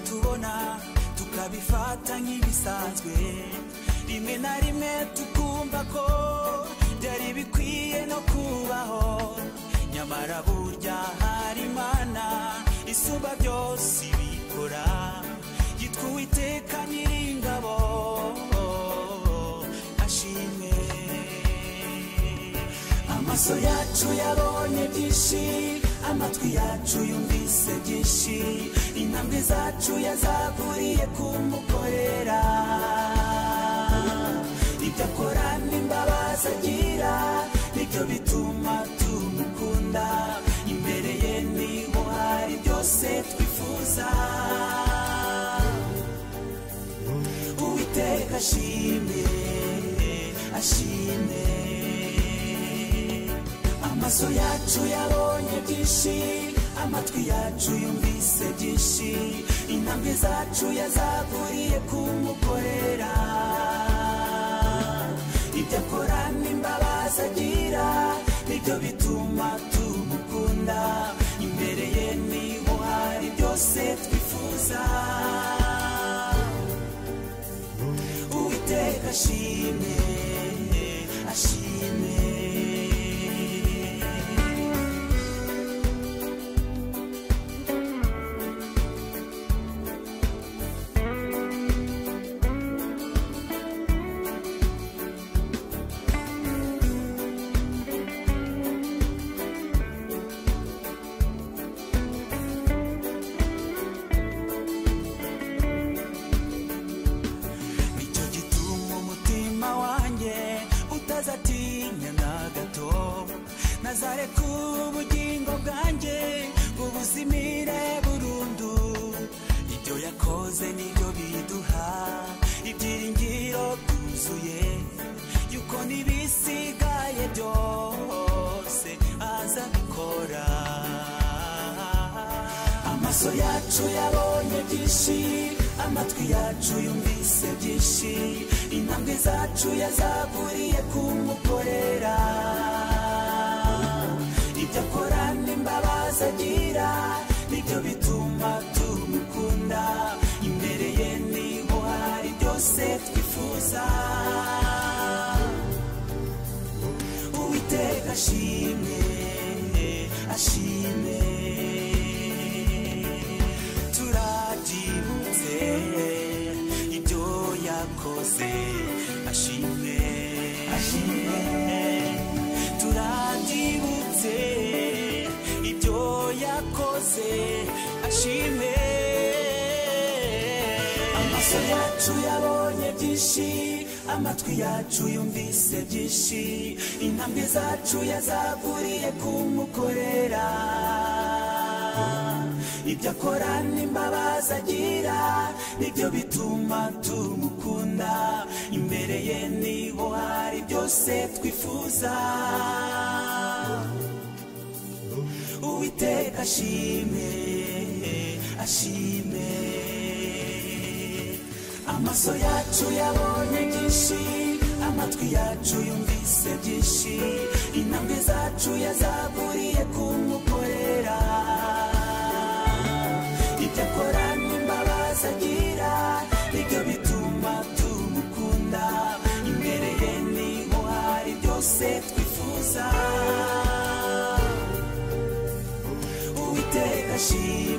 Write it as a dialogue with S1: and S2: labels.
S1: tubona tukabifata nk'ibisanzwe rimwe na rimwe tukumva ko byari bikwiye no kubaho nyamara burya hari imana isumba byose ibikora yitwa uwiteka nyiringabo ashimwe amaso yacu yabonye byinshi amatwi yacu yumvise byinshi intambwe zacu yazaguriye kumukorera ibyo akora n'imbabazi agira nibyo bituma tumukunda imbere ye niho hari byose twifuza uwiteka ashimwe ashimwe amaso yacu yabonye byinshi amatwi yacu yumvise byinshi intambwe zacu yazaguriye kumukorera ibyo akora n'imbabazi agira nibyo bituma tumukunda imbere ye niho hari byose twifuza uwiteka ashimwe ashimwe nicyo gituma umutima wanjye utazatinya na gato nazareka ubugingo bwanjye bubuzimire burundu ibyo yakoze nibyo biduha ibyiringiro byuzuye yuko n'ibisigaye byose azabikora amaso yacu yabonye byinshi amatwi yacu yumvise byinshi intambwe zacu yazaguriye kumukorera ibyo akora n'imbabazi agira nibyo bituma tumukunda imbere ye niho hari byose twifuza uwiteka ashimwe ashimwe turabyibutse ibyo yakoze ashimwe ashimwe turabyibutse ibyo yakoze ashimwe amaso yacu yabonye byinshi amatwi yacu yumvise byinshi intambwe zacu yazaguriye kumukorera ibyo akora n'imbabazi agira nibyo bituma tumukunda imbere ye niho hari byose twifuza uwiteka ashimwe ashimwe amaso yacu yabonye byinshi amatwi yacu yumvise byinshi intambwe zacu yazaguriye kumukorera ibyo akora n'imbabazi agira nibyo bituma tumukunda imbere ye niho hari byose twifuza uwiteka ashimwe